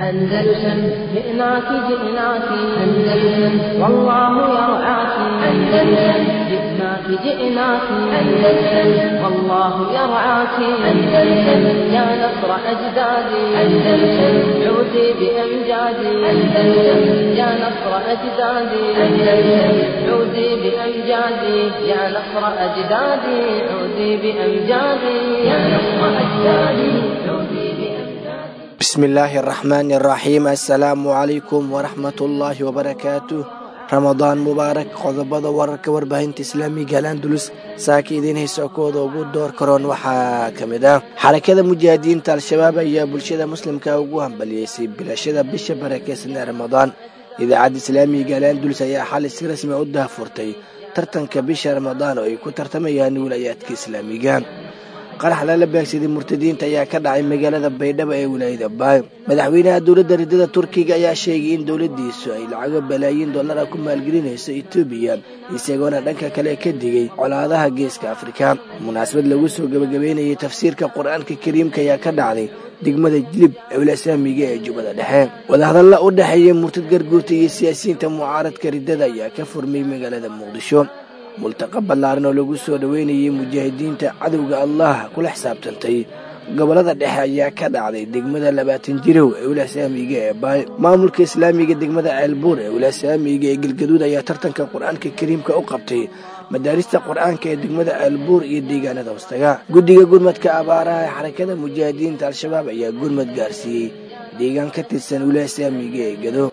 أندلسن جئناك جئناك أندلسن والله يرعاك أندلسن جئناك جئناك أندلسن والله يرعاك أندلسن يا نصر أجدادي أندلسن عودي بأمجادي أندلسن يا نصر أجدادي أندلسن عودي بأمجادي يا نصر أجدادي عودي بأمجادي يا نصر أجدادي عودي بأمجادي bismi illaahi araxmaani araxiim assalaamu calaykum waraxmatullaahi wabarakaatu ramadaan mubaarak qodobada wararka warbaahinta islaamiga alandulus saaka idiin hayso kooda ugu door karoon waxaa ka mid ah xarakada mujaahidiinta al-shabaab ayaa bulshada muslimka ugu hambaliyeysay bilashada bisha barakeysan ee ramadaan idaacadda islaamiga alandulus ayaa xali si rasmi u daahfurtay tartanka bisha ramadaan oo ay ku tartamayaan wilayaadka islaamiga qarax lala beegsaday murtadiinta ayaa ka dhacay magaalada baydhabo ee wilaayada baay madaxweynaha dowladda ridada turkiga ayaa sheegay in dowladdiisu ay lacago balaayiin dollara ku maalgelinayso etoobiya isagoona dhanka kale ka digay colaadaha geeska afrika munaasabad lagu soo gebagabeynayay tafsiirka qur-aanka kariimka ayaa ka dhacday degmada jilib ewlasaamiga ee jubbada dhexe wadahadalla u dhexeeya murtad garguurta iyo siyaasiyiinta mucaaradka ridada ayaa ka furmay magaalada muqdisho multaqa ballaaran oo lagu soo dhoweynayay mujaahidiinta cadowga allah kula xisaabtantay gobollada dhexe ayaa ka dhacday degmada labaatan jirow ee wulasaamiga ee baay maamulka islaamiga degmada ceelbuur ee wulasaamiga ee galgaduud ayaa tartanka qur-aanka kariimka u qabtay madaarista qur-aanka ee degmada ceelbuur iyo deegaanada hostaga guddiga gurmadka abaaraha ee xarakada mujaahidiinta al-shabaab ayaa gurmad gaarsiiyey deegaan ka tirsan wulasaamiga ee gado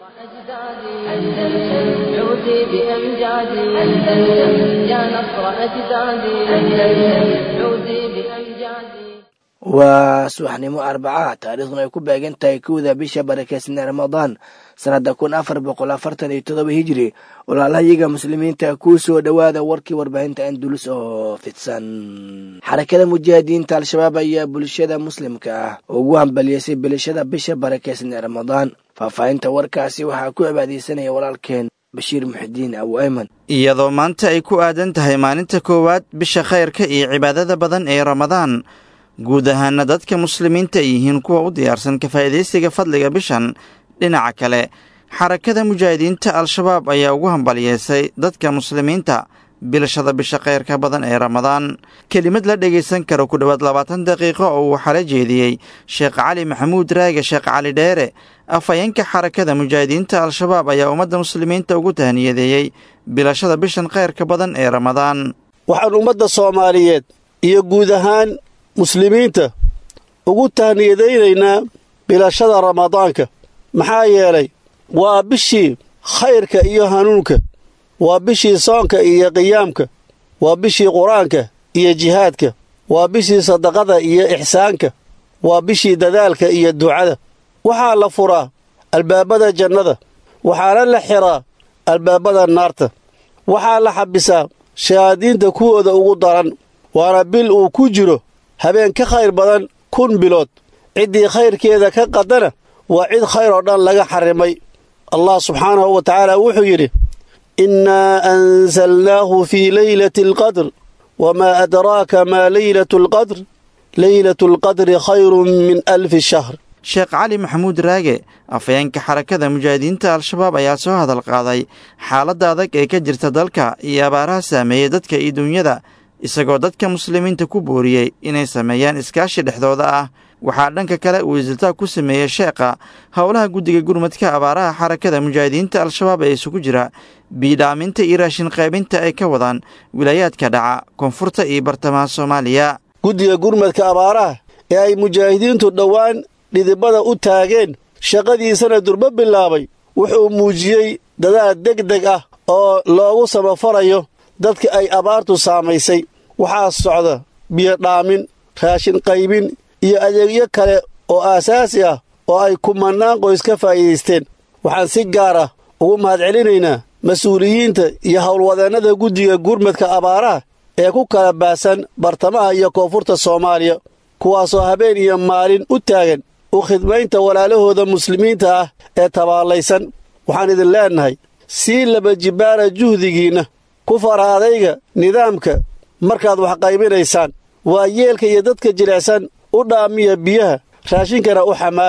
أندلسن عودي بأمجادي أندلسن يا نصر أجدادي أندلسن عودي بأمجادي waa subaxnimo arbaca taariikhduna ay ku beegan tahay kowda bisha barakeysan ee ramadaan sanada kun afar boqol afartan iyo todoba hijiri walaalahayaga muslimiinta kuu soo dhowaada warkii warbaahinta andulus oo fidsan xarakada mujaahidiinta al-shabaab ayaa bulshada muslimka ah ugu hambaliyeysay bilashada bisha barakeysan ee ramadaan faahfaahinta warkaasi waxaa ku cibaadeysanaya walaalkeen bashiir muxidiin abu ayman iyadoo maanta ay ku aadan tahay maalinta koowaad bisha khayrka iyo cibaadada badan ee ramadaan guud ahaana dadka muslimiinta ay yihiin kuwa u diyaarsan ka faa'iidaysiga fadliga bishan dhinaca kale xarakada mujaahidiinta al-shabaab ayaa ugu hambaliyeysay dadka muslimiinta bilashada bisha khayrka badan ee ramadaan kelimad la dhegaysan karo ku dhowaad labaatan daqiiqo oo uu xala jeediyey sheekh cali maxamuud raage sheekh cali dheere afhayeenka xarakada mujaahidiinta al-shabaab ayaa ummadda muslimiinta ugu tahniyadeeyey bilashada bishan khayrka badan ee ramadaan waxaan ummadda soomaaliyeed iyo guud ahaan muslimiinta ugu tahniyadaynaynaa bilashada ramadaanka maxaa yeelay waa bishii khayrka iyo hanuunka waa bishii soonka iyo qiyaamka waa bishii qur-aanka iyo jihaadka waa bishii sadaqada iyo ixsaanka waa bishii dadaalka iyo ducada waxaa la furaa albaabada jannada waxaana la xiraa albaabada naarta waxaa la xabisaa shayaadiinta kuwooda ugu daran waana bil uu ku jiro habeen ka khayr badan kun bilood ciddii khayrkeeda ka qadana waa cid khayr oo dhan laga xarrimay allah subxaanahu wa tacaala wuxuu yidhi innaa ansalnaahu fii leylati alqadr wamaa adraaka maa leylatu alqadr leylatu alqadri khayrun min alfi shahr sheekh cali maxamuud raage afhayeenka xarakada mujaahidiinta al-shabaab ayaa soo hadal qaaday xaaladda adag ee ka jirta dalka iyo abaaraha saameeyey dadka iyo duunyada isagoo dadka muslimiinta ku booriyey inay sameeyaan iskaashi dhexdooda ah waxaa dhanka kale uu isiltaag ku sameeyey sheekha howlaha guddiga gurmadka abaaraha xarakada mujaahidiinta al-shabaab ee isugu jira biidhaaminta iyo raashin qaybinta ay ka wadaan wilaayaadka dhaca koonfurta iyo bartamaha soomaaliya guddiga gurmadka abaaraha ee ay mujaahidiintu dhowaan dhidibada u taageen shaqadiisana durbo bilaabay wuxuu muujiyey dadaal deg deg ah oo loogu samafarayo dadka ay abaartu saamaysay waxaa socda biyo dhaamin raashin qaybin iyo adeegyo kale oo aasaasi ah oo ay kumannaan qoys ka faa'iidaysteen waxaan si gaar ah ugu mahadcelinaynaa mas-uuliyiinta iyo howlwadeennada guddiga gurmadka abaaraha ee ku kala baahsan bartamaha iyo koonfurta soomaaliya kuwaasoo habeen iyo maalin u taagan u khidmaynta walaalahooda muslimiinta ah ee tabaallaysan waxaan idin leennahay sii laba jibbaara juhdigiinna ku fara adayga nidaamka markaad wax qaybinaysaan waa yeelka iyo dadka jilicsan u dhaamiya biyaha raashinkana u xamaala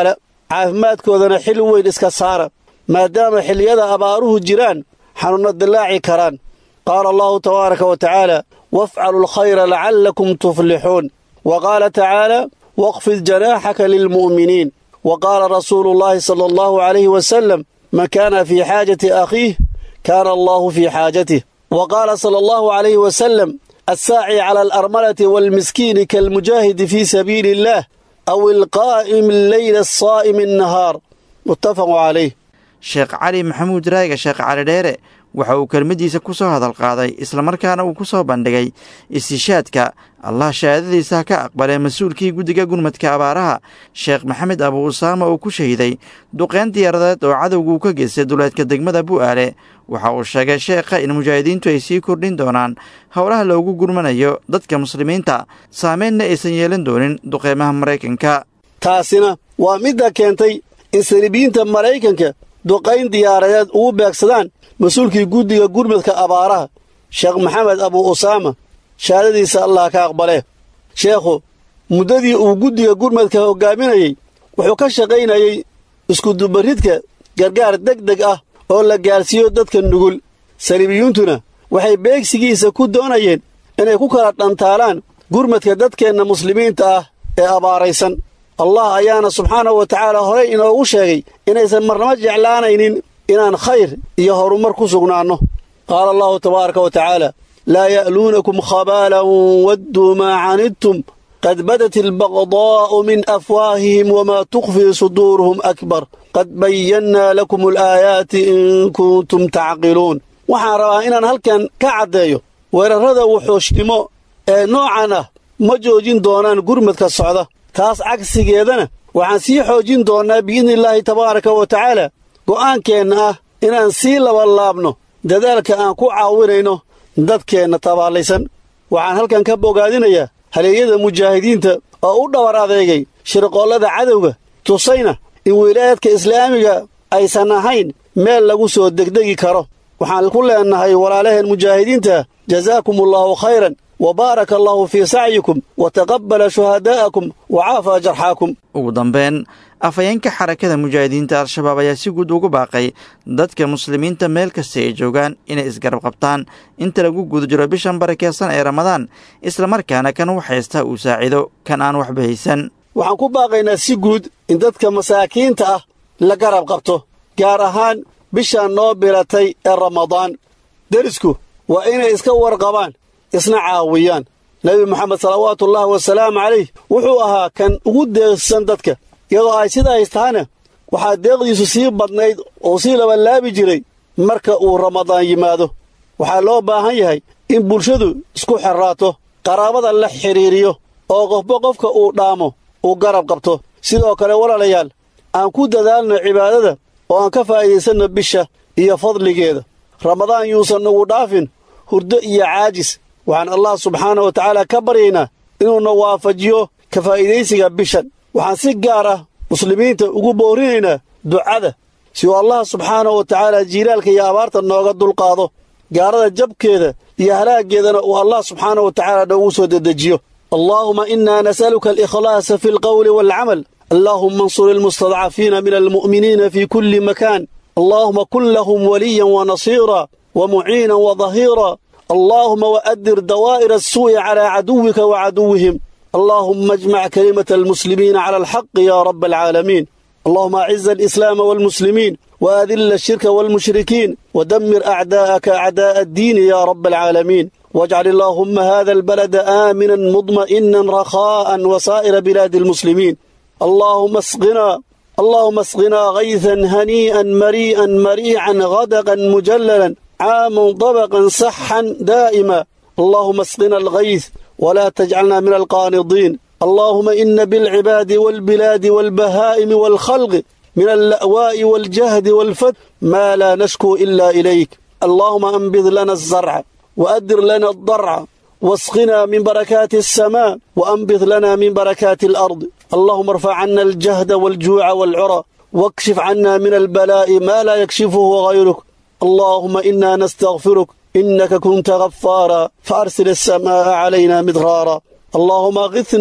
caafimaadkoodana xil weyn iska saara maadaama xilliyada abaaruhu jiraan xanuunna dillaaci karaan qaala allahu tabaaraka wa tacaala wafcalu alkhayra lacallakum tuflixuun wa qaala tacaala waqfid janaaxaka lilmu'miniin wa qaala rasuulu llaahi sala allahu calayhi wasalam man kaana fii xaajati akhiih kaana allahu fii xaajatih wa qaala sala allahu calayhi wasalam assaaci cala alarmalati waalmiskiini kaalmujaahidi fii sabiili illaah aw ilqaa'imi alleyla asaa'imi annahaar muttafaqu calayh sheekh cali maxamuud raaga sheekh cali dheere waxa uu kelmaddiisa ku soo hadal qaaday islamarkaana uu ku soo bandhigay istishaadka allah shahaadadiisa ka aqbalee mas-uulkii guddiga gurmadka abaaraha sheekh maxamed abu usaama uu ku shahiday duqeyn diyaaradeed oo cadowgu ka geystay duleedka degmada bu'aale waxa uu sheegay sheekha in mujaahidiintu ay sii kordhin doonaan howlaha loogu gurmanayo dadka muslimiinta saameynna aysan yeelan doonin duqeymaha maraykanka taasina waa midda keentay in saliibiyiinta maraykanka duqayn diyaaradeed ugu beegsadaan mas-uulkii guddiga gurmadka abaaraha sheekh maxamed abu usaama shahaadadiisa allah ka aqbalee sheekhu muddadii uu guddiga gurmadka hoggaaminayey wuxuu ka shaqaynayey iskudubaridka gargaar deg deg ah oo la gaarsiiyo dadka nugul saliibiyuuntuna waxay beegsigiisa ku doonayeen inay ku kala dhantaalaan gurmadka dadkeenna muslimiinta ah ee abaaraysan allah ayaana subxaanahu wa tacaala horey inoogu sheegay inaysan marnamo jeclaanaynin inaan khayr iyo horumar ku sugnaanno qaala allahu tabaaraka wa tacaala laa ya'luunakum khabaalan wadduu maa canidtum qad badat albaqdaa'u min afwaahihim wamaa tukhfii suduuruhum akbar qad bayannaa lakum alaayaati in kuntum tacqiluun waxaan rabaa inaan halkan ka caddeeyo weerarrada wuxuushnimo ee noocan ah ma joojin doonaan gurmadka socda taas cagsigeedana waxaan sii xoojin doonnaa biidnillaahi tabaaraka wa tacaala go'aankeenna ah inaan sii labalaabno dadaalka aan ku caawinayno dadkeenna tabaallaysan waxaan halkan ka bogaadinayaa haleeyada mujaahidiinta oo u dhabar adeegay shirqoollada cadowga tusayna in wilaayadka islaamiga aysan ahayn meel lagu soo degdegi karo waxaan ku leennahay walaalaheen mujaahidiinta jazaakumullaahu khayran wa baaraka allaahu fii sacyikum wa taqabbala shuhadaa'akum wa caafaa jarxaakum ugu dambeyn afhayeenka xarakada mujaahidiinta al-shabaab ayaa si guud ugu baaqay dadka muslimiinta meel kasta ay joogaan inay isgarab qabtaan inta lagu guda jiro bishan barakeysan ee ramadaan islamarkaana kan wax haysta uu saacido kan aan waxba haysan waxaan ku baaqaynaa si guud in dadka masaakiinta ah la garab qabto gaar ahaan bishaan noo bilatay ee ramadaan derisku waa inay iska warqabaan isna caawiyaan nebi moxamed salawaatuullaahi wasalaamu calayh wuxuu ahaa kan ugu deeqsan dadka iyadoo ay sidaas tahana waxaa deeqdiisu sii badnayd oo sii labalaabi jiray marka uu ramadaan yimaado waxaa loo baahan yahay in bulshadu isku xerraato qaraabada la xidhiiriyo oo qofba qofka uu dhaamo uu garab qabto sidoo kale walaalayaal aan ku dadaalno cibaadada oo aan ka faa'iidaysanno bisha iyo fadligeeda ramadaan yuusan nugu dhaafin hurdo iyo caajis waxaan allah subxaana wa tacaala ka baryaynaa inuuna waafajiyo ka faa'iidaysiga bishan waxaan si gaar ah muslimiinta ugu boorinaynaa ducada si uu allah subxaanahu wa tacaala jiilaalka iyo abaarta nooga dulqaado gaarada jabkeeda iyo halaaggeedana uu allah subxaanahu wa tacaala noogu soo dedejiyo allaahuma innaa nas'aluka alikhlaasa fi alqawli waalcamal allaahuma ansur ilmustadcafiina min almu'miniina fii kulli makaan allaahuma kun lahum waliyan wa nasiira wa muciinan wa dahiira اللهم وأدر دوائر السوء على عدوك وعدوهم اللهم اجمع كلمة المسلمين على الحق يا رب العالمين اللهم أعز الإسلام والمسلمين وأذل الشرك والمشركين ودمر أعداءك أعداء الدين يا رب العالمين واجعل اللهم هذا البلد آمنا مطمئنا رخاء وسائر بلاد المسلمين اللهم اسقنا اللهم اسقنا غيثا هنيئا مريئا مريعا غدقا مجللا عاما طبقا صحا دائما اللهم اسقنا الغيث ولا تجعلنا من القانضين اللهم إن بالعباد والبلاد والبهائم والخلق من اللأواء والجهد والفت ما لا نشكو إلا إليك اللهم أنبذ لنا الزرع وأدر لنا الضرع واسقنا من بركات السماء وأنبذ لنا من بركات الأرض اللهم ارفع عنا الجهد والجوع والعرى واكشف عنا من البلاء ما لا يكشفه غيرك اللهم إنا نستغفرك إنك كنت غفارا فأرسل السماء علينا مدرارا اللهم اغثنا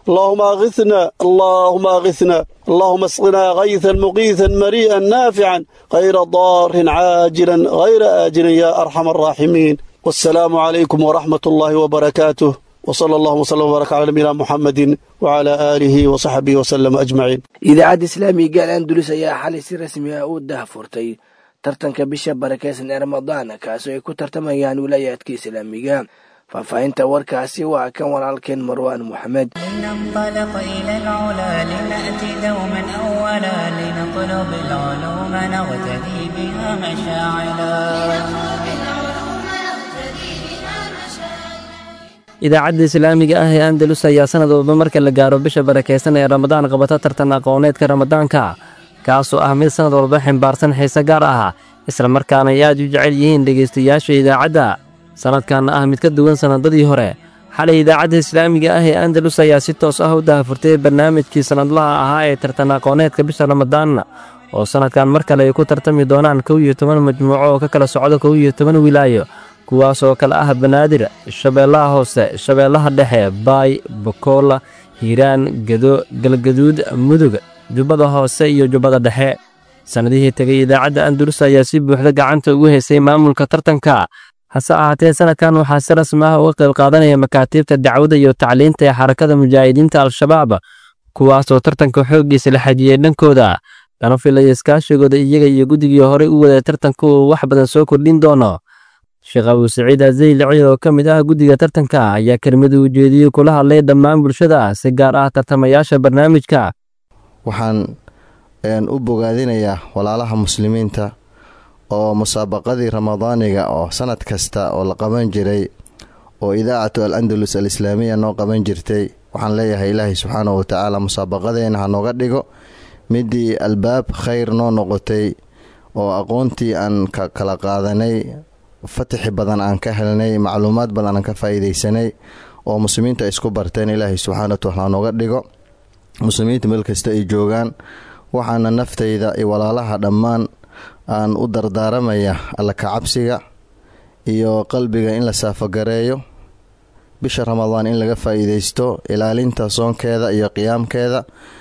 اللهم أغثنا اللهم أغثنا اللهم اسقنا غيثا مغيثا مريئا نافعا غير ضار عاجلا غير آجل يا أرحم الراحمين والسلام عليكم ورحمة الله وبركاته وصلى الله وسلم وبارك على نبينا محمد وعلى آله وصحبه وسلم أجمعين idaacadda islaamiga al andulus ayaa xalay si rasmi ah u dahfurtay tartanka bisha barakeysan ee ramadaan kaasoo ay ku tartamayaan wilaayaadka islaamiga faahfaahinta warkaasi waa kan walaalkeen marwaan moxamed لننطلق إلى العلا لنأتي دوما أولا لنطلب العلوم نغتدي بها مشاعلا idaacadda islaamiga ah ee andalus ayaa sanad walba marka la gaaro bisha barakaysan ee ramadaan qabata tartan aqooneedka ramadaanka kaasoo ah mid sanad walba ximbaarsan xiise gaar ah islamarkaana ay aad u jecel yihiin dhegaystayaasha idaacadda sannadkanna ah mid ka duwan sannadadii hore xalay idaacadda islaamiga ah ee andalus ayaa si toos ah u dahafurtay barnaamijkii sannadlaha ahaa ee tartan aqooneedka bisha ramadaan oo sannadkan mar kale ay ku tartami doonaan kow iyo toban majmuuco oo ka kala socda kow iyo toban wilaayo kuwaasoo kale ah banaadir shabeellaha hoose shabeellaha dhexe baay bokoola hiiraan gedo galgaduud mudug jubbada hoose iyo jubbada dhexe sannadihii tegay idaacadda andalus ayaa si buuxda gacanta ugu heysay maamulka tartanka hase ahaatee sannadkan waxaa si rasmi ah uga qayb qaadanaya makaatiibta dacwada iyo tacliinta ee xarakada mujaahidiinta al-shabaab kuwaasoo tartanka xooggiisa la xajiyey dhankooda lana filaya iskaashigooda iyaga iyo guddigii horey u waday tartanka uu wax badan soo kordhin doono sheekh abuu saciid azaylici oo ka mid ah guddiga tartanka ayaa kelmadu ujeediyey kula hadlay dhammaan bulshada si gaar ah tartamayaasha barnaamijka waxaan u bogaadinayaa walaalaha muslimiinta oo musaabaqadii ramadaaniga oo sanad kasta oo la qaban jiray oo idaacatu al andalus al islaamiya noo qaban jirtay waxaan leeyahay ilaahay subxaanahu watacaala musaabaqadeena ha nooga dhigo midii albaab khayr noo noqotay oo aqoontii aan ka kala qaadanay fatixi badan aan ka helnay macluumaad badan aan ka faa'iidaysanay oo muslimiinta isku barteen ilaahay subxaana wataala nooga dhigo muslimiinta meel kasta ay joogaan waxaana naftayda iyo walaalaha dhammaan aan u dardaaramaya alla kacabsiga iyo qalbiga in la saafogareeyo bisha ramadaan in laga faa'iidaysto ilaalinta soonkeeda iyo qiyaamkeeda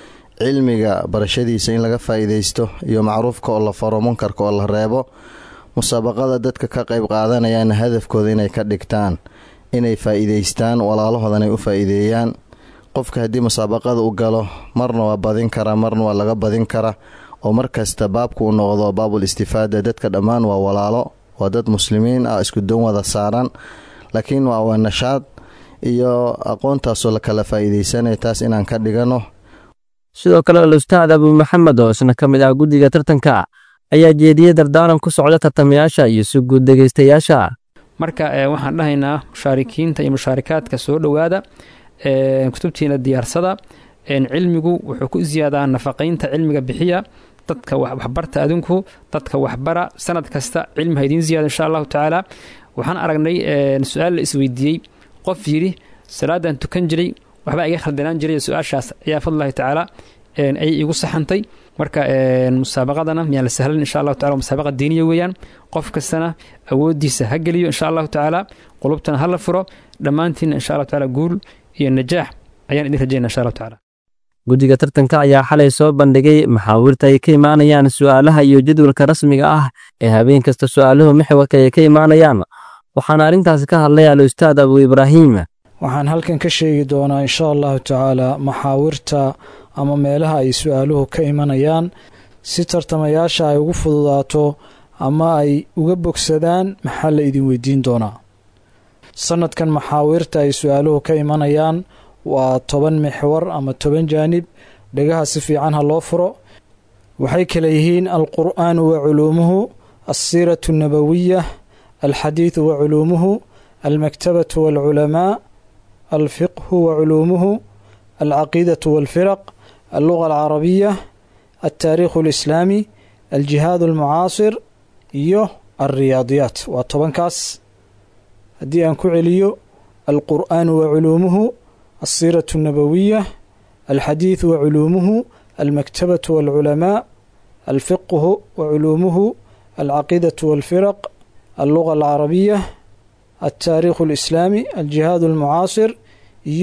cilmiga barashadiisa in laga faa'iidaysto iyo macruufka oo la faro munkarka oo la reebo musaabaqada dadka ka qayb qaadanayana hadafkooda inay ka dhigtaan inay faa'iidaystaan walaalahoodan ay u faa'iideeyaan qofka haddii musaabaqada u galo marna waa badin kara marna waa laga badin kara oo markasta baabku u noqdo baabul istifaada dadka dhammaan waa walaalo waa dad muslimiin ah isku doon wada saaran laakiin waa waa nashaad iyo aqoontaasoo la kala faa'iidaysanaya taas inaan ka dhigano sidoo kale al-ustaad abuu maxamed oo isna ka mid ah guddiga tartanka ayaa jeediyey dardaaran ku socda tartamayaasha iyo si guud dhegaystayaasha marka waxaan dhahaynaa mushaarikiinta iyo mushaarikaadka soo dhowaada kutubtiina diyaarsada cilmigu wuxuu ku ziyaadaa nafaqaynta cilmiga bixiya dadka waxbarta adinku dadka waxbara sanad kasta cilmi ha idiin ziyaada insha allahu tacaala waxaan aragnay su-aal la isweydiiyey qof yidhi salaadan tukan jiray waxbaa iga khaldanaan jiray su-aashaas ayaa fadlahi tacaala ayay igu saxantay marka musaabaqadana miyaan la sahlan insha allahu tacala musaabaqa diiniya weeyaan qof kastana awooddiisa ha geliyo insha allahu tacaala qulubtana ha la furo dhammaantiinna insha allahu tacaala guul iyo najaax ayaan idin rajayna insha allahu tacaala guddiga tartanka ayaa xalay soo bandhigay maxaawirta ay ka imaanayaan su'aalaha iyo jadwalka rasmiga ah ee habeen kasta su'aaluhu maxwarka ay ka imaanayaan waxaana arrintaasi ka hadlay al-ustaad abuu ibraahiim waxaan halkan ka sheegi doonaa insha allahu tacaala maxaawirta ama meelaha ay su-aaluhu ka imanayaan si tartamayaasha ay ugu fududaato ama ay uga bogsadaan maxaa la idin weydiin doonaa sanadkan maxaawirta ay su-aaluhu ka imanayaan waa toban mixwar ama toban jaanib dhegaha si fiican ha loo furo waxay kale yihiin alqur'aanu wa culuumuhu alsiiratu nabawiya alxadiidu wa culuumuhu almaktabatu waalculamaa alfiqhu wa culuumuhu alcaqiidatu waalfiraq alluga alcarabiya altaariikhu alislaami aljihaad almucaasir iyo alriyaadiyaat waa tobankaas haddii aan ku celiyo alqur'aanu wa culuumuhu alsiiratu nabawiya alxadiidu wa culuumuhu almaktabatu waalculamaa alfiqhu wa culuumuhu alcaqiidatu waalfiraq alluga alcarabiya altaariikhu alislaami aljihaad almucaasir iyo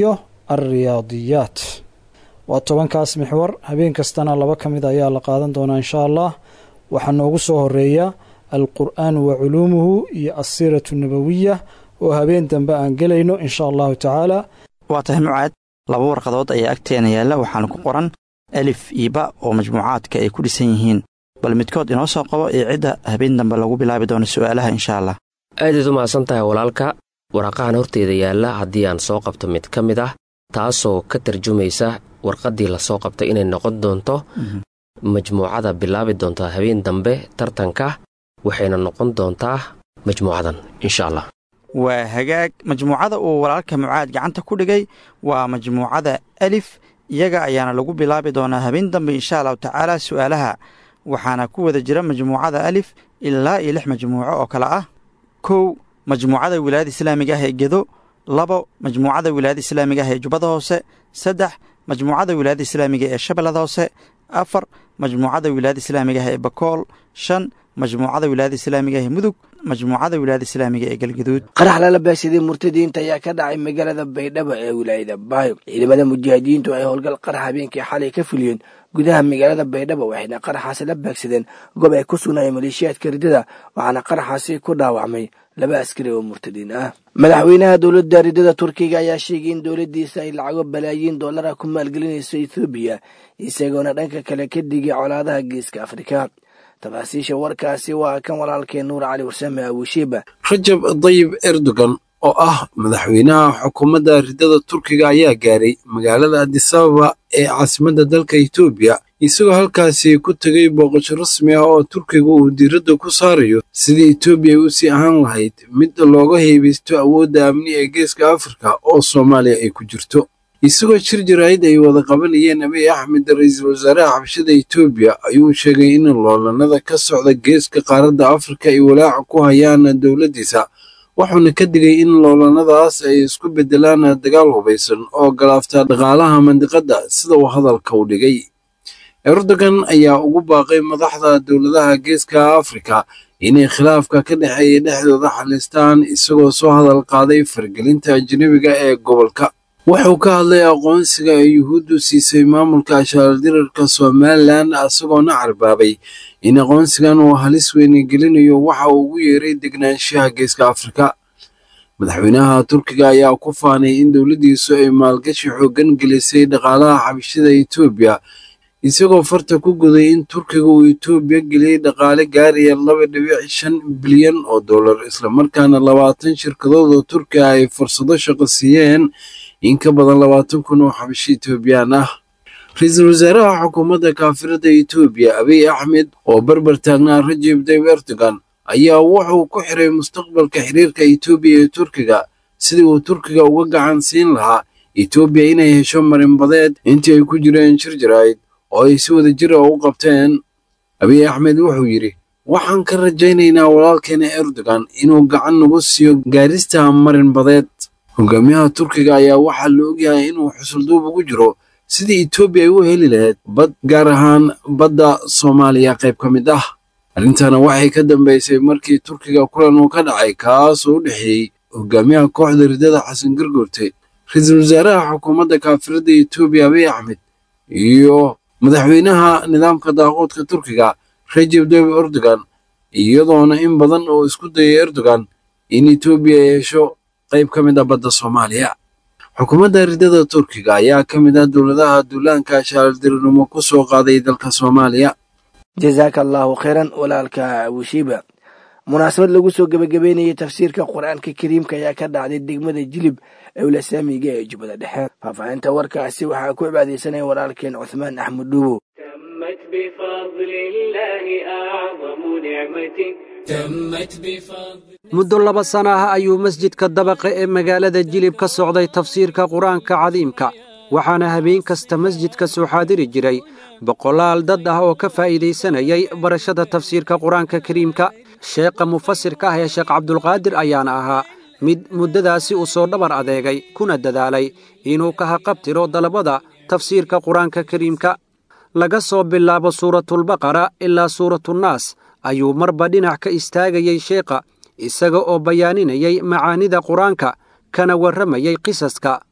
alriyaadiyaat waa tobankaas mixwar habeen kastana laba ka mid ayaa la qaadan doonaa inshaa allah waxaa noogu soo horeeya alqur'aanu wa culuumuhu iyo alsiiratu nabowiya oo habeen dambe aan gelayno inshaa allahu tacaala waa tahay mucaad laba warqadood ayaa agteena yaalla waxaana ku qoran alif iyo ba oo majmuucaadka ay ku dhisan yihiin bal midkood inoo soo qabo ee cidda habeen dambe lagu bilaabi doono su'aalaha inshaa allah aadayd u mahadsan tahay walaalka waraaqahan horteeda yaalla haddii aan soo qabto mid ka mid ah taasoo ka tarjumaysa warqaddii lasoo qabtay inay noqon doonto majmuucada bilaabi doontaa habeen dambe tartanka waxayna noqon doontaa majmuucadan insha allah waa hagaag majmuucada uu walaalka mucaad gacanta ku dhigay waa majmuucada alif iyaga ayaana lagu bilaabi doonaa habeen dambe insha allahu tacaala su'aalaha waxaana ku wada jira majmuucada alif ilaa iyo lix majmuuco oo kale ah kow majmuucada wilaayada islaamiga ah ee gedo labo majmuucada wilaayada islaamiga ah ee jubbada hoose saddex majmuucada wilaayada islaamiga ee shabeellada hoose afar majmuucada wilaayada islaamiga ah ee bakool shan majmuucada wilaayada islaamiga ah ee mudug majmuucada wilaayada islaamiga ee galgaduud qarax lala baagsaday murtadiinta ayaa ka dhacay magaalada baydhabo ee wilaayada baayo ciidamada mujaahidiintu ay howlgal qarax habeenkii xalay ka fuliyeen gudaha magaalada baydhabo waxayna qaraxaasi la baagsadeen goob ay ku sugnaayeen maleeshiyaadka ridada waxaana qaraxaasi ku dhaawacmay laba askari oo murtadiin ah madaxweynaha dowladda ridada turkiga ayaa sheegay in dowladdiisa ay lacago balaayiin dollara ku maalgelinayso ethoobiya isagoona dhanka kale ka digay colaadaha geeska afrika tafaasiisha warkaasi waa kan walaalkeen nuur cali warsame abushiiba rajab dayib erdogan oo ah madaxweynaha xukuumadda ridada turkiga ayaa gaaray magaalada adisababa ee caasimadda dalka etoobiya isagoo halkaasi ku tegay booqasho rasmi ah oo turkiga uu diiradda ku saarayo sidii etoobiya ay u sii ahaan lahayd mid looga heebaysto awoodda amni ee geeska afrika oo soomaaliya ay ku jirto isagoo jir jaraa'id ay wada qabanayeen abiy axmed ra-iisul wasaaraha xabshada etoobiya ayuu sheegay in loolanada ka socda geeska qaaradda afrika ay walaaca ku hayaan dowladdiisa wuxuuna ka digay in loolanadaas ay isku beddelaan dagaal hubaysan oo galaafta dhaqaalaha mandiqadda sida uu hadalka u dhigay erdogan ayaa ugu baaqay madaxda dowladaha geeska afrika inay khilaafka ka dhexeeya dhexdooda xalistaan isagoo soo hadal qaaday fargelinta ajnebiga ee gobolka wuxuu ka hadlay aqoonsiga ay yuhuuddu siisay maamulka ashaaldirarka somalilan isagoona carbaabay in aqoonsigan uu halis weyne gelinayo waxa uu ugu yeeray degnaanshaha geeska afrika madaxweynaha turkiga ayaa ku faanay in dowladdiisu ay maalgashi xooggan gelisay dhaqaalaha xabashida etoobiya isagoo farta ku guday in turkiga uu etoobiya geliyey dhaqaale gaaraya laba dhibic shan bilyan oo dollar islamarkaana labaatan shirkadood oo turkiga ay fursado shaqo siiyeen in ka badan labaatan kun oo xabashi etoobiyaan ah ra-iisul wasaaraha xukuumadda kaafirada etoobiya abiy axmed oo barbar taagnaa rajib dayb erdogan ayaa wuxuu ku xiray mustaqbalka xiriirka etoobiya iyo turkiga sidii uu turkiga uga gacan siin lahaa etoobiya inay hesho marinbadeed intii ay ku jireen shir jaraa'id oo ay si wada jir a u qabteen abiy axmed wuxuu yidhi waxaan ka rajaynaynaa walaalkeena erdogan inuu gacan nagu siiyo gaarista marinbadeed hogaamiyaha turkiga ayaa waxaa la ogyahay inuu xusulduub ugu jiro sidii etoobiya ay u heli lahayd bad gaar ahaan badda soomaaliya qayb ka mid ah arrintana waxay ka dambaysay markii turkiga kulan uu ka dhacay kaasoo u dhexeeyey hogaamiyaha kooxda ridada xasan gargoorte ra-iisul wasaaraha xukuumadda kaafirada etoobiya abiy axmed iyo madaxweynaha nidaamka daaqoodka turkiga rajeb tayyib erdogan iyadoona in badan oo isku dayay erdogan in etoobiya ay hesho qayb ka mid ah badda soomaaliya xukuumadda ridada turkiga ayaa ka mid ah dowladaha duulaanka shaaldirinimo ku soo qaaday dalka soomaaliya jazaaka allaahu khayran walaalka abushiiba munaasabad lagu soo gebagabeynayay tafsiirka qur-aanka kariimka ayaa ka dhacday degmada jilib ewla saamiga ee jubbada dhexe faahfaahinta warkaasi waxaa ku cibaadaysanaya walaalkeen cuthmaan axmed dhuubo muddo laba sana ah ayuu masjidka dabaqa ee magaalada jilib ka socday tafsiirka qur-aanka cadiimka waxaana habeen kasta masjidka soo xaadiri jiray boqolaal dad ah oo ka faa'iidaysanayay barashada tafsiirka qur-aanka kariimka sheekha mufasirka ah ee sheekh cabdulqaadir ayaana ahaa mid muddadaasi uu soo dhabar adeegay kuna dadaalay inuu ka haqabtiro dalabada tafsiirka qur-aanka kariimka laga soo bilaabo suuratulbaqara ilaa suuratunaas ayuu marba dhinac ka istaagayey sheekha isaga oo bayaaninayay macaanida qur-aanka kana warramayay qisaska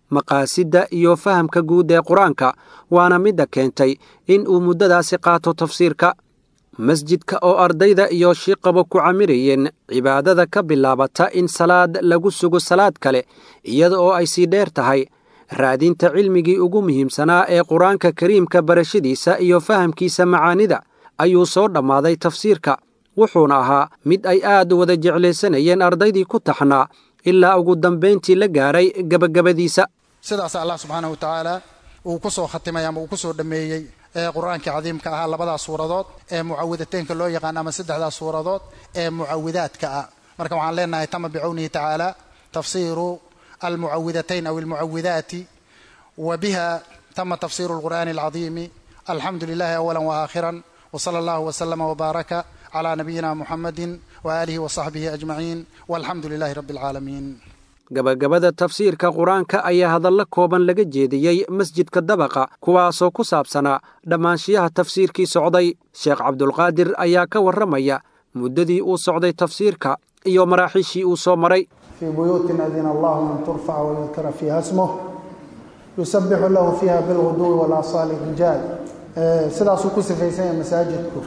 maqaasidda iyo fahamka guud ee qur-aanka waana midda keentay in uu muddadaasi qaato tafsiirka masjidka oo ardayda iyo shiiqaba ku camirayeen cibaadada ka bilaabata in salaad lagu sugo salaad kale iyada oo ay sii dheer tahay raadinta cilmigii ugu muhiimsanaa ee qur-aanka kariimka barashadiisa iyo fahamkiisa macaanida ayuu soo dhammaaday tafsiirka wuxuuna ahaa mid ay aad wada jeclaysanayeen ardaydii ku taxnaa ilaa ugu dambayntii la gaaray gebagabadiisa sidaas allah subxaana wa tacaala uu ku soo khatimay ama uu ku soo dhammeeyey ee qur-aankii cadiimka ahaa labadaas suuradood ee mucawidateynka loo yaqaan ama saddexdaas suuradood ee mucawidaadka ah marka waxaan leenahay tama bicownihi tacaala tafsiiru almucawidatayn aw almucawidaati wa biha tama tafsiiru alqur'aani alcadiimi alxamdu lilahi awala waakhiran wsala allahu wslama wbaaraka cla nabiyina muxamadi waaalihi wasaxbihi ajmaciin walxamdu lilahi rabbi alcaalamiin gabagabada tafsiirka qur-aanka ayaa hadallo kooban laga jeediyey masjidka dabaqa kuwaasoo ku saabsanaa dhammaanshiyaha tafsiirkii socday sheekh cabdulqaadir ayaa ka warramaya muddadii uu socday tafsiirka iyo maraaxiishii uu soo maray fii buyuutin adina allahu an turfaca wayudkara fiiha smuh yusabixu lahu fiiha bilguduwi walaasaali rijaal sidaasuu ku sifaysan yahay masaajidku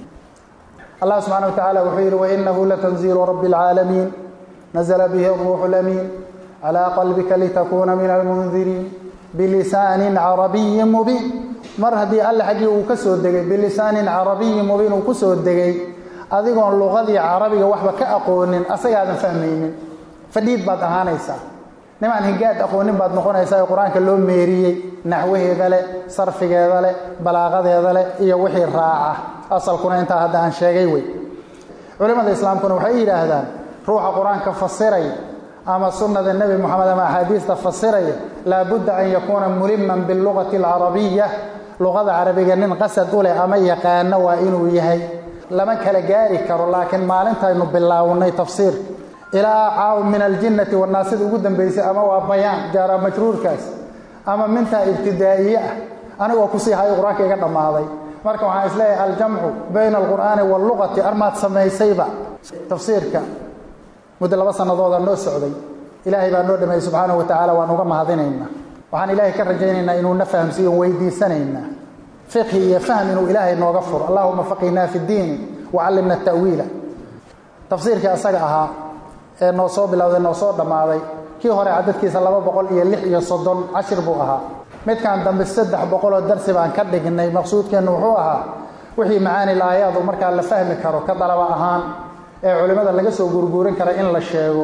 allah subxana wa tacala wuxuu yidhi wainahu latanziilu rabbi اlcaalamiin nazla bihi اruuxu lamiin calى qalbika litakuuna min almundiriin bilisaanin carabiyin mubiin mar haddii alle xaggii uu ka soo degay bilisaanin carabiyin mubiin uu ku soo degay adigoon luqadii carabiga waxba ka aqoonin asagaadan fahmaynin fadhiid baad ahaanaysaa nimaan hingaad aqoonin baad noqonaysaa ee qur-aanka loo meeriyey naxwaheeda leh sarfigeeda leh balaaqadeeda leh iyo wixii raaca asalkuna intaa hadda aan sheegay wey culimmada islaamkuna waxay yidhaahdaan ruuxa qur-aanka fasiraya ama sunnada nebi moxamed ama axaadiista fasiraya laabudda an yakuuna muliman bilugati alcarabiya luqada carabiga nin qasad u leh ama yaqaano waa inuu yahay lama kala gaari karo laakiin maalintaynu bilaawnay tafsiirka ilaa caaw min aljinnati wanaasida ugu dambaysay ama waa bayaan jaara majruurkaas ama mintaa ibtidaa'iye ah anigoo kusii hayo qur-aanka iga dhammaaday marka waxaan isleeyahay aljamcu bayna alqur'aani waalluqati armaad samaysayba tafsiirka muddo laba sannadooda noo socday ilaahay baa noo dhameeyey subxaanahu wa tacaala waan uga mahadinaynaa waxaan ilaahay ka rajaynaynaa inuuna fahamsiiyo weydiisanaynaa fiqhi iyo fahm inuu ilaahay nooga furo allahuma faqihnaa fi ddiini wacallimna ta'wiila tafsiirkii asaga ahaa ee noo soo bilowday noo soo dhammaaday kii hore cadadkiisa laba boqol iyo lix iyo soddon cashir buu ahaa midkan dambe saddex boqoloo darsi baan ka dhignay maqsuudkeennu wuxuu ahaa wixii macaani laayaadu markaa la fahmi karo ka dalaba ahaan ee culimmada laga soo guurguurin kara in la sheego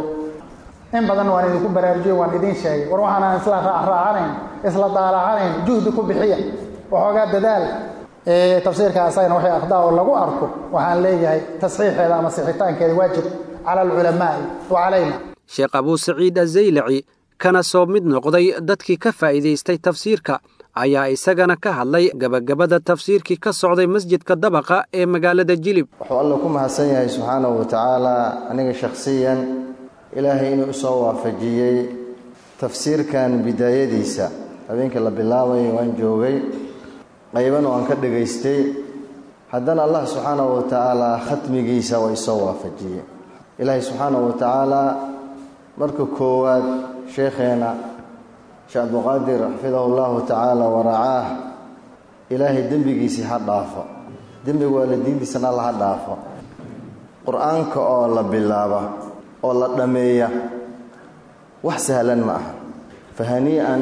in badan waan idinku baraarujiye waan idiin sheegay war waxaanaan isla raacraacanayn isla daalacanayn juhdi ku bixiya waxoogaa dadaal tafsiirka asagana waxay akhdaa oo lagu arko waxaan leeyahay tasxiixeeda ama sixitaankeeda waajib cala alculamaa'i wa calayna sheekh abuu saciid azaylaci kana soo mid noqday dadkii ka faa'iidaystay tafsiirka ayaa isagana ka hadlay gabagabada tafsiirkii ka socday masjidka dabaqa ee magaalada jilib wuxuu alla ku mahadsan yahay subxaanahu wa tacaala aniga shakhsiyan ilaahay inuu isoo waafajiyey tafsiirkan bidaayadiisa habeenkii la bilaabayay waan joogay qaybana waan ka dhegaystay haddana allah subxaanahu wa tacaala khatmigiisa waa isoo waafajiyey ilaahay subxaanahu wa tacaala marka koowaad sheekheena sheekh abduqaadir xafidahu llahu tacaala waracaah ilaahay dembigiisii ha dhaafo dembiga waalidiintiisana alla ha dhaafo qur-aanka oo la bilaaba oo la dhammeeya wax sahlan ma aha fahanii'an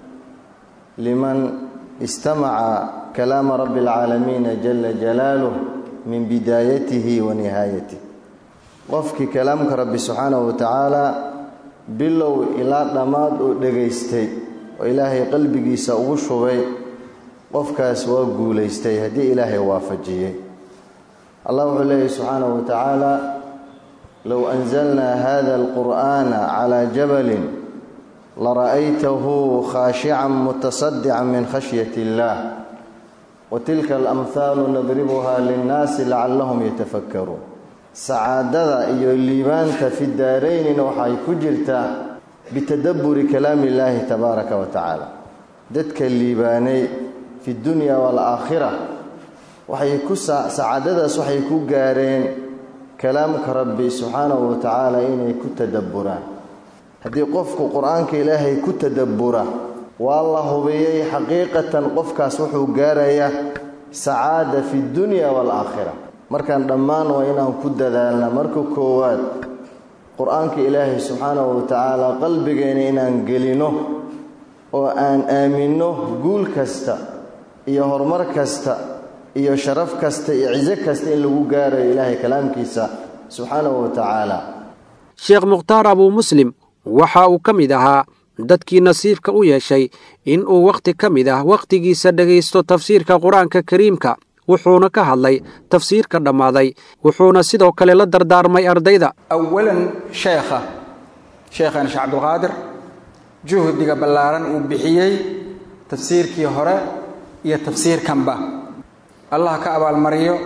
liman istamaca kalaama rabbi alcaalamiina jala jalaaluh min bidaayatihi wa nihaayatih qofkii kalaamka rabbi subxaanahu wa tacaala bilow ilaa dhammaad uu dhegaystay oo ilaahay qalbigiisa ugu shubay qofkaas waa guulaystay haddii ilaahay waafajiyey allah wuxuu leeyahy subxaanahu wa tacaala low anzalnaa hada alqur'aana calaa jabalin lara'aytahu khaashican mutasadican min khashyati illaah wa tilka alamhaalu nadribuha linnaasi lacallahum yatafakkaruun sacaadada iyo liibaanta fi daaraynina waxay ku jirtaa bitadabburi kalaami illaahi tabaaraka wa tacaala dadka liibaanay fi dunya waalaakhira waxay ku sacaadadaas waxay ku gaareen kalaamka rabbi subxaanahu wa tacaala inay ku tadabburaan haddii qofku qur-aanka ilaahay ku tadabbura waa la hubiyey xaqiiqatan qofkaas wuxuu gaarayaa sacaada fi dunya waalaakhira markaan dhammaan waa inaan ku dadaalna marka koowaad qur-aanka ilaahay subxaanahu watacaala qalbigeena inaan gelino oo aan aaminno guul kasta iyo horumar kasta iyo sharaf kasta iyo ciso kasta in lagu gaarayo ilaahay kalaamkiisa subxaanahu wa tacaala sheekh mukhtaar abuu muslim waxa uu ka mid ahaa dadkii nasiibka u yeeshay in uu wakhti ka mid ah wakhtigiisa dhegaysto tafsiirka qur-aanka kariimka wuxuuna ka hadlay tafsiirka dhammaaday wuxuuna sidoo kale la dardaarmay ardayda awalan sheekha sheekhana sheekh cabdulqaadir juhdiga ballaaran uu bixiyey tafsiirkii hore iyo tafsiirkanba allah ka abaalmariyo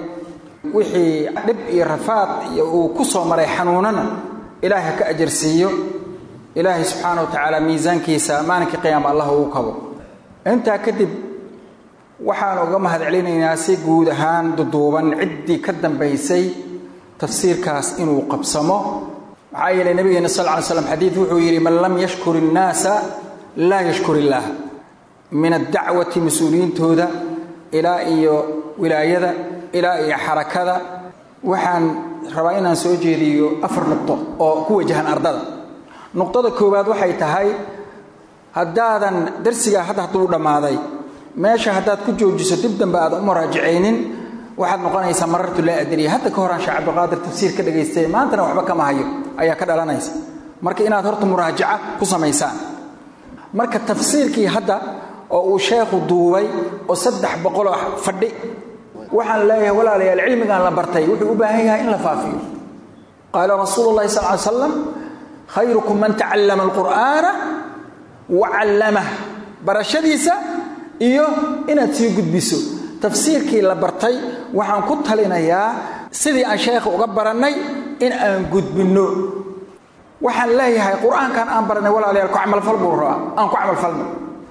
wixii dhib iyo rafaad iyo uu ku soo maray xanuunana ilaahay ka ajarsiiyo ilaahay subxaana wa tacaala miisaankiisa maalinkii qiyaama allah uu kabo intaa kadib waxaan uga mahad celinaynaa si guud ahaan duduuban ciddii ka dambaysay tafsiirkaas inuu qabsamo maxaa yeelay nabigeena sal ly slam xadiid wuxuu yidhi man lam yashkur innaasa laa yashkur illaah min addacwati mas-uuliyiintooda ilaa iyo wilaayada ilaa iyo xarakada waxaan rabaa inaan soo jeediyo afar nuqdo oo ku wajahan ardada nuqdada koowaad waxay tahay haddaadan darsigaa hadda hadduu dhammaaday meesha haddaad ku joojiso dib dambe aadan u maraajicaynin waxaad noqonaysaa marartu laa adriya hadda ka horaan sheekh cabdiqaadir tafsiir ka dhagaystay maantana waxba kama hayo ayaa ka dhalanaysa marka inaad horta muraajaca ku samaysaan marka tafsiirkii hadda oo uu sheekhu duubay oo saddex boqoloo fadhi waxaan leeyahay walaalayaal cilmigan la bartay wuxuu u baahan yahay in la faafiyo qaala rasuulu llahi sal ly slam khayrukum man tacallama alqur'aana wa callamah barashadiisa iyo inaad sii gudbiso tafsiirkii la bartay waxaan ku talinayaa sidii aan sheekha uga barannay in aan gudbinno waxaan leeyahay qur-aankan aan barannay walaalayaal ku camalfal buu rabaa aan ku camalfalno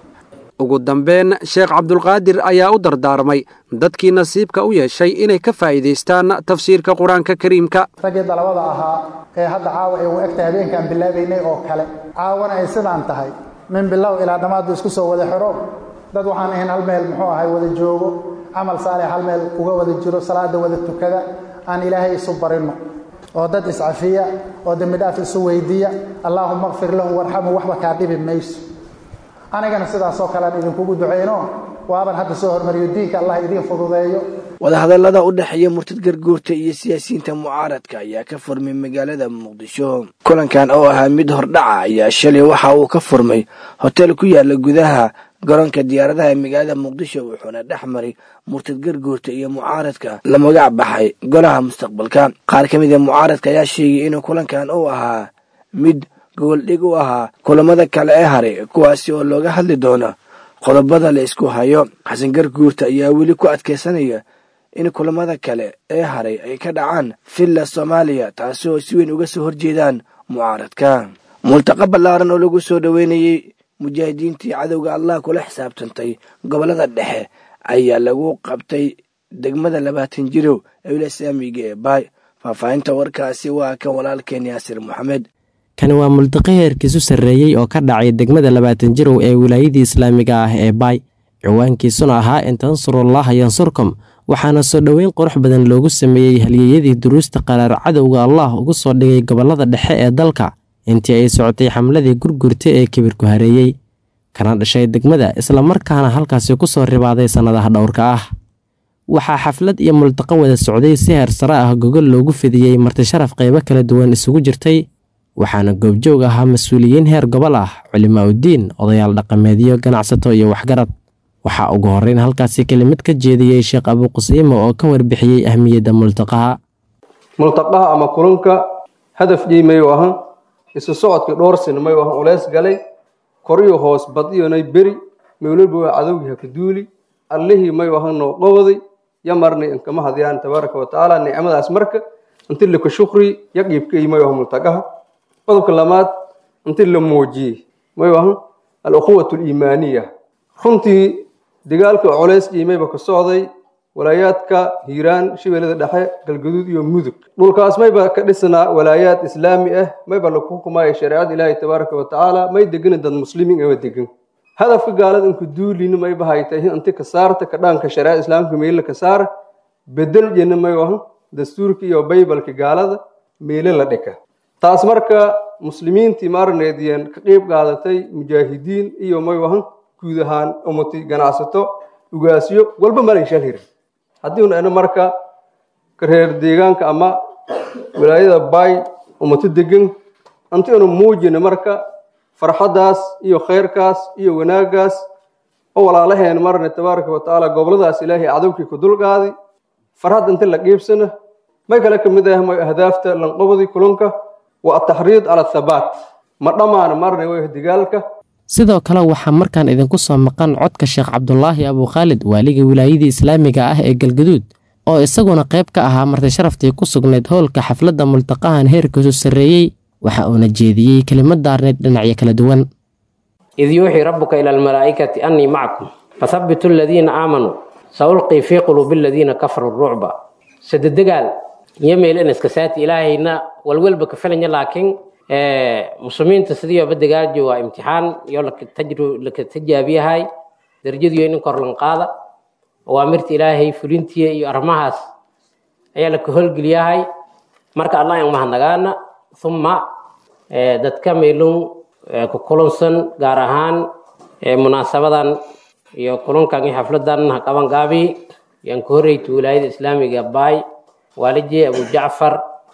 ugu dambeyn sheekh cabdulqaadir ayaa u dardaarmay dadkii nasiibka u yeeshay inay ka faa'iidaystaan tafsiirka qur-aanka kariimka raggii dalabada ahaa ee hadda caawa ay u egtahay habeenkaan bilaabaynay oo kale caawana ay sidaan tahay min bilow ilaa dhammaadba isku soo wada xiro dad waxaan ahayn hal meel muxuu ahay wada joogo camal saalix hal meel uga wada jiro salaada wada tukada aan ilaahay isu barinno oo dad iscafiya oo dembi dhaaf isu weydiiya allaahuma kfir lahu warxamu waxba kaa dhibi mayso anigana sidaasoo kalean idinkugu ducayno waaban hadda soo hormariyo diinka allah idiin fududeeyo wadahadallada u dhexeeya murtad garguurta iyo siyaasiyiinta mucaaradka ayaa ka furmay magaalada muqdisho kulankan oo ahaa mid hordhaca ayaa shalay waxa uu ka furmay hotel ku yaala gudaha garoonka diyaaradaha ee magaalada muqdisho wuxuuna dhex maray murtad garguurta iyo mucaaradka la magac baxay golaha mustaqbalka qaar ka mid a mucaaradka ayaa sheegay inuu kulankan uu ahaa mid goboldhig u ahaa kulamada kale ee haray kuwaasi oo looga hadli doono qodobada la isku hayo xasan garguurta ayaa weli ku adkaysanaya in kulamada kale ee haray ay ka dhacaan villa soomaaliya taasi oo si weyn uga soo horjeedaan mucaaradka multaqa ballaaran oo lagu soo dhoweynayey mujaahidiintii cadowga allah kula xisaabtantay gobollada dhexe ayaa lagu qabtay degmada labaatan jirow ee wilasaamiga ee baay faahfaahinta warkaasi waa kan walaalkeen yaasir moxamed kani waa multaqo heerkiisu sarreeyey oo ka dhacay degmada labaatan jirow ee wilaayadii islaamiga ah ee baay ciwaankiisuna ahaa in tansurullaha yansurkum waxaana soo dhoweyn qurux badan loogu sameeyey halyeeyadii duruusta qaraar cadowga allah ugu soo dhigay gobollada dhexe ee dalka intii ay socotay xamladii gurgurta ee kibirku hareeyey kana dhashay degmada islamarkaana halkaasi ku soo ribaaday sannadaha dhowrka ah waxaa xaflad iyo multaqo wada socday si heer sare ah gogol loogu fidiyey martisharaf qaybo kala duwan isugu jirtay waxaana goobjoog ahaa mas-uuliyiin heer gobol ah culimaa uddiin odayaal dhaqameedyo ganacsato iyo waxgarad waxaa ugu horreyn halkaasi kelimad ka jeediyey sheekh abuuqasiimo oo ka warbixiyey ahmiyadda multaqaha multaqaha ama kulanka hadaf dhiimayu ahan isu socodkii dhowr sin mayu ahan uleys galay koriyo hoos badiyonay beri mawlaba waa cadowgii haka duuli allihii mayu ahan noo qowday yamarnay inkama hadyaan tabaaraka watacaala nicmadaas marka inti laka shukri yaqiibkay mayu ahan multaqaha qodobka lamaad inti la muujiyey mayu ahan alukhuwat aliimaaniya runtii dagaalka culays dhiimayba ka socday walaayaadka hiiraan shabeellada dhexe galgaduud iyo mudug dhulkaas mayba ka dhisnaa walaayaad islaami ah mayba lagu xukumaya shareecada ilaahay tabaaraka wa tacaala may degana dad muslimiin ama degan hadafka gaalada inku duulina mayba haytay inti ka saarta ka dhaanka shareecada islaamka meelo ka saara bedel jena may wahan dastuurka iyo baybalka gaalada meelo la dhika taas marka muslimiintii maarneediyeen ka qeyb qaadatay mujaahidiin iyo may wahan guud ahaan ummati ganacsato ugaasyo walba malay shal hirin haddii un ana marka reer deegaanka ama walaayada baay ummato degan anti anu muujina marka farxaddaas iyo khayrkaas iyo wanaaggaas oo walaalaheen marne tabaaraka wa tacaala goboladaas ilaahay cadowkii ku dulqaaday farxad inta la qiibsana may kale ka mid ah may ahdaafta lanqobadii kulunka wa ataxriid cala athabaat ma dhammaana marne way digaalka sidoo kale waxaa markaan idinku soo maqan codka sheekh cabdulaahi abukhaalid waaliga wilaayadii islaamiga ah ee galgaduud oo isaguna qayb ka ahaa marti sharaftii ku sugnayd howlka xafladda multaqahan heerkiisu sarreeyey waxa uuna jeediyey kelimad daarneyd dhinacyo kala duwan id yuuxii rabbuka ila almalaa'ikati annii macakum fathabbitu aladiina aamanuu saulqii fii quluubi aladiina kafaruu rucba sadedegaal iyo meelin iskasaati ilaahayna walwalba ka filanya laakiin muslimiinta sidiiba dagaalji waa imtixaan iyo laka tajaabiyahay darajadiyo inin korlan qaada awaamirta ilaahay fulintiya iyo arrimahaas ayaa laka howlgeliyahay marka allah aan mahadnagaana uma dadka meelun ku kulansan gaar ahaan munaasabadan iyo kulankan iyo xafladan qaban gaabi yaan ka horreyti wilaayada islaamiga baay waaliji abu jacfar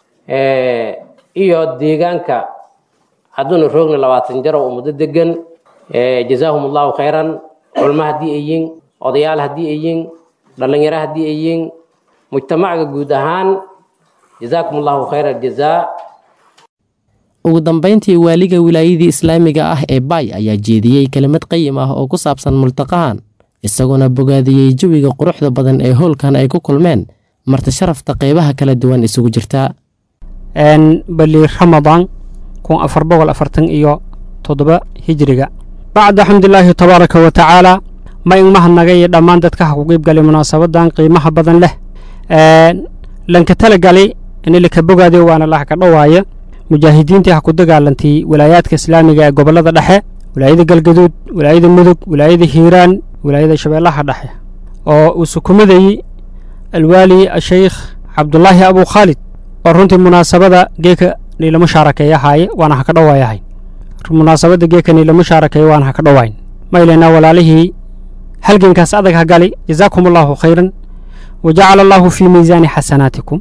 iyo deegaanka hadduuna roogna labaatan jar oo muddo degan jazaahum allahu khayran culmo haddii ay yiin odayaal haddii ay yiin dhallinyaro haddii ay yiin mujtamaca guud ahaan jazaakum allahu khayra aljazaa ugu dambayntii waaliga wilaayadii islaamiga ah ee baay ayaa jeediyey kelimad qayim ah oo ku saabsan multaqahan isagoona bogaadiyey jawiga quruxda badan ee howlkan ay ku kulmeen marti sharafta qeybaha kala duwan isugu jirta bali ramadaan kun afar boqol afartan iyo toddoba hijriga bacda xamdulilaahi tabaaraka wa tacaala ma in mahadnagay iyo dhammaan dadka ha ku qiibgalay munaasabadan qiimaha badan leh lanka talagalay in laka bogaadiyo waana laha ka dhowaaya mujaahidiintii ha ku dagaalantay walaayaadka islaamiga ee gobollada dhexe wilaayada galgaduud wilaayada mudug wilaayada hiiraan wilaayada shabeellaha dhexe oo uu sukumadayey alwaali asheykh cabdulaahi abu khaalid oo runtii munaasabada geeka niilama shaarakeeyahaaye waana ha ka dhowaayahay munaasabada geeka niilama shaarakeeya waana ha ka dhowayn maylena walaalihii halgankaas adag ha gali jazaakum allaahu khayran wa jacala allaahu fii miisaani xasanaatikum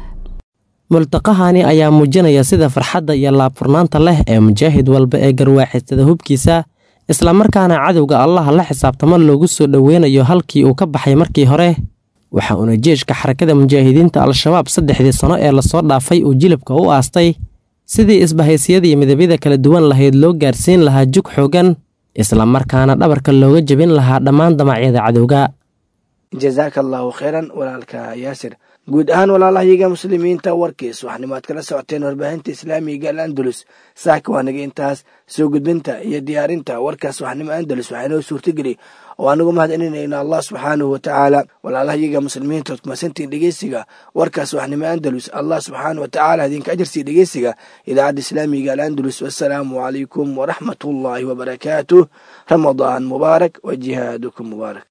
multaqahani ayaa muujinaya sida farxadda iyo laabfurnaanta leh ee mujaahid walba ee garwaaxistada hubkiisa islamarkaana cadowga allaha la xisaabtamo loogu soo dhoweynayo halkii uu ka baxay markii hore waxa uuna jeeshka xarakada mujaahidiinta al-shabaab saddexdii sano ee lasoo dhaafay uu jilibka u aastay sidii isbahaysiyadii midabyada kala duwan lahayd loo gaarsiin lahaa jug xoogan islamarkaana dhabarka looga jebin lahaa dhammaan damacyada cadowga jazaaka allaahu khayran walaalka yaasir guud ahaan walaalahayaga muslimiinta warkiis waxnimo aad kala socoteen warbaahinta islaamiga al andalus saaka waa naga intaas soo gudbinta iyo diyaarinta warkaas waxnimo andalus waxaa inoo suurtageli oo aanagu mahadcelinayna allah subxaanahu watacaala walaalahayaga muslimiinta ood kumasantiin dhegeysiga warkaas waxnimo andalus allah subxaanahu watacaala idinka ajarsii dhegeysiga idaacadda islaamiga al andalus wassalaamu calaykum waraxmat ullaahi wabarakaatuh ramadaan mubaarak wa jihaadukum mubaarak